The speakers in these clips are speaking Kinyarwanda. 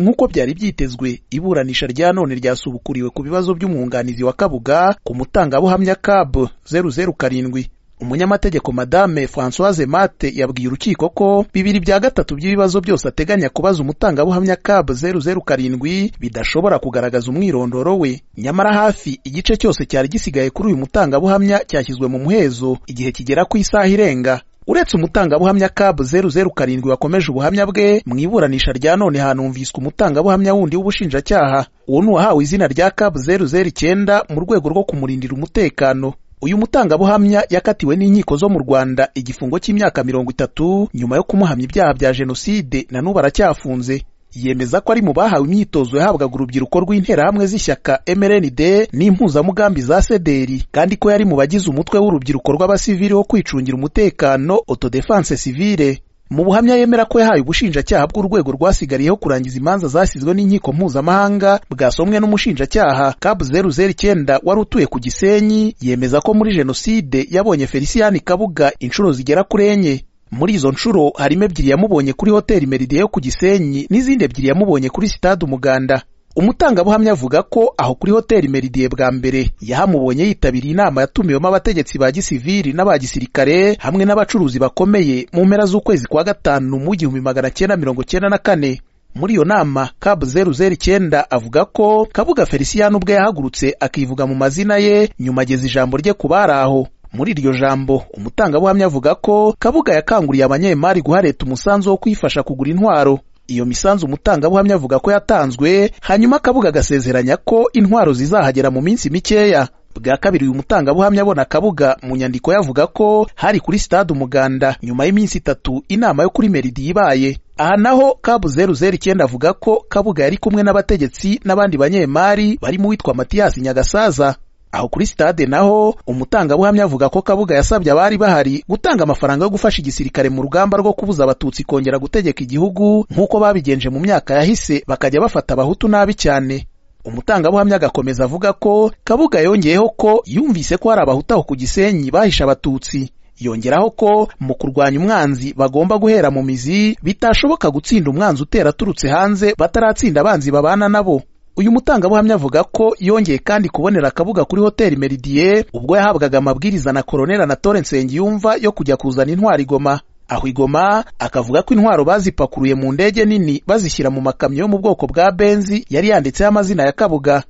nk'uko byari byitezwe iburanisha rya none ryasubukuriwe ku bibazo by'umwunganizi wa kabuga ku mutangabuhamya cab 007 umunyamategeko madame francoise mate yabwiye urukiko ko bibiri bya gatatu by'ibibazo byose ateganya kubaza umutangabuhamya cab 007 bidashobora kugaragaza umwirondoro we nyamara hafi igice cyose cyari gisigaye kuri uyu mutangabuhamya cyashyizwe mu muhezo igihe kigera ku isaha irenga uretse umutangabuhamya cab 007 wakomeje ubuhamya bwe mu iburanisha rya none hanumviswe umutangabuhamya wundi w'ubushinjacyaha uwo ni uwahawe izina rya cab 009 mu rwego rwo kumurindira umutekano uyu mutangabuhamya yakatiwe n'inkiko zo mu rwanda igifungo cy'imyaka mirongo itatu nyuma yo kumuhamya ibyaha bya jenoside na n'ubu aracyafunze yemeza ko ari mu bahawe imyitozo yahabwaga urubyiruko rw'interahamwe z'ishyaka mrnd n'impuzamugambi za sederi kandi ko yari mu bagize umutwe w'urubyiruko rw'abasivili wo kwicungira umutekano autodefense civile mu buhamya yemera ko yahaye ubushinjacyaha bw'urwego rwasigariyeho kurangiza imanza zasizwe n'inkiko mpuzamahanga bwasomwe n'umushinjacyaha cab 009 wari utuye ku gisenyi yemeza ko muri jenoside yabonye feliciyani kabuga inshuro zigera kuri enye muri izo nshuro harimo ebyiri yamubonye kuri hoteli meridie yo ku gisenyi n'izindi ebyiri yamubonye kuri sitade umuganda umutangabuhamya avuga ko aho kuri hoteli meridie bwa mbere yahamubonye yitabiriye inama yatumiwemo abategetsi ba gisivili n'aba gisirikare hamwe n'abacuruzi bakomeye mu mpera z'ukwezi kwa gatanu mu gihumbi magana cyenda mirongo cyenda na kane muri iyo nama cab 009 avuga ko kabuga feliciyani ubwe yahagurutse akivuga mu mazina ye nyuma ageza ijambo rye ku bari aho muri iryo jambo umutangabuhamya avuga ko kabuga yakanguriye abanyemari guha leta umusanzu wo kuyifasha kugura intwaro iyo misanzu umutangabuhamya avuga ko yatanzwe hanyuma kabuga agasezeranya ko intwaro zizahagera mu minsi mikeya bwa kabiri uyu mutangabuhamya abona kabuga mu nyandiko yavuga ko hari kuri sitade umuganda nyuma y'iminsi itatu inama yo kuri meridi ibaye aha naho kabu 009 avuga ko kabuga yari kumwe n'abategetsi n'abandi banyemari barimo uwitwa matiyasi nyagasaza aho kuri sitade naho umutangabuhamya avuga ko kabuga yasabye abari bahari gutanga amafaranga yo gufasha igisirikare mu rugamba rwo kubuza abatutsi kongera gutegeka igihugu nk'uko babigenje mu myaka yahise bakajya bafata abahutu nabi cyane umutangabuhamya agakomeza avuga ko kabuga yongeyeho ko yumvise ko hari abahutu aho ku gisenyi bahishe abatutsi yongeraho ko mu kurwanya umwanzi bagomba guhera mu mizi bitashoboka gutsinda umwanzi utera aturutse hanze bataratsinda abanzi babana nabo uyu mutangabuhamya avuga ko yongeye kandi kubonera akabuga kuri hoteli meridie ubwo yahabwaga amabwiriza na koronera na tore nsengiyumva yo kujya kuzana intwaro igoma aho igoma akavuga ko intwaro bazipakuruye mu ndege nini bazishyira mu makamyo yo mu bwoko bwa benzi yari yanditseho amazina ya kabuga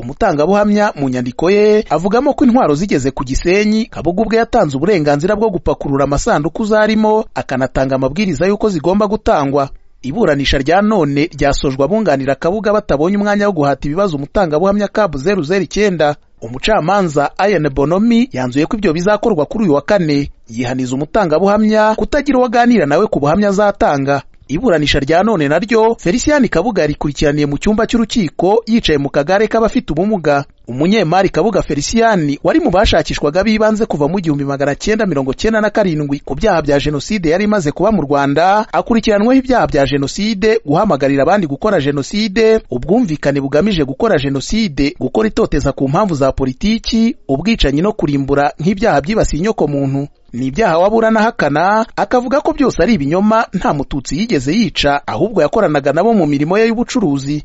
umutangabuhamya mu nyandiko ye avugamo ko intwaro zigeze ku gisenyi kabuga ubwe yatanze uburenganzira bwo gupakurura amasanduku zarimo akanatanga amabwiriza y'uko zigomba gutangwa iburanisha rya none ryasojwe abunganira kabuga batabonye umwanya wo guhata ibibazo umutangabuhamya cab 009 umucamanza ayan bonomi yanzuye ko ibyo bizakorwa kuri uyu wa kane yihaniza umutangabuhamya kutagira uwo aganira nawe ku buhamya azatanga iburanisha rya none naryo feliciyani kabuga rikurikiraniye mu cyumba cy'urukiko yicaye mu kagare k'abafite ubumuga umunyemari kabuga feliciyani wari mu bashakishwaga b'ibanze kuva mu gihumbi magana cyenda mirongo cyenda na karindwi ku byaha bya jenoside yari imaze kuba mu rwanda akurikiranweho ibyaha bya jenoside guhamagarira abandi gukora jenoside ubwumvikane bugamije gukora jenoside gukora itoteza ku mpamvu za politiki ubwicanyi no kurimbura nk'ibyaha byibasiye inyoko muntu ni ibyaha wabura n'ahakana akavuga ko byose ari ibinyoma nta mututsi yigeze yica ahubwo yakoranaga nabo mu mirimo ye y'ubucuruzi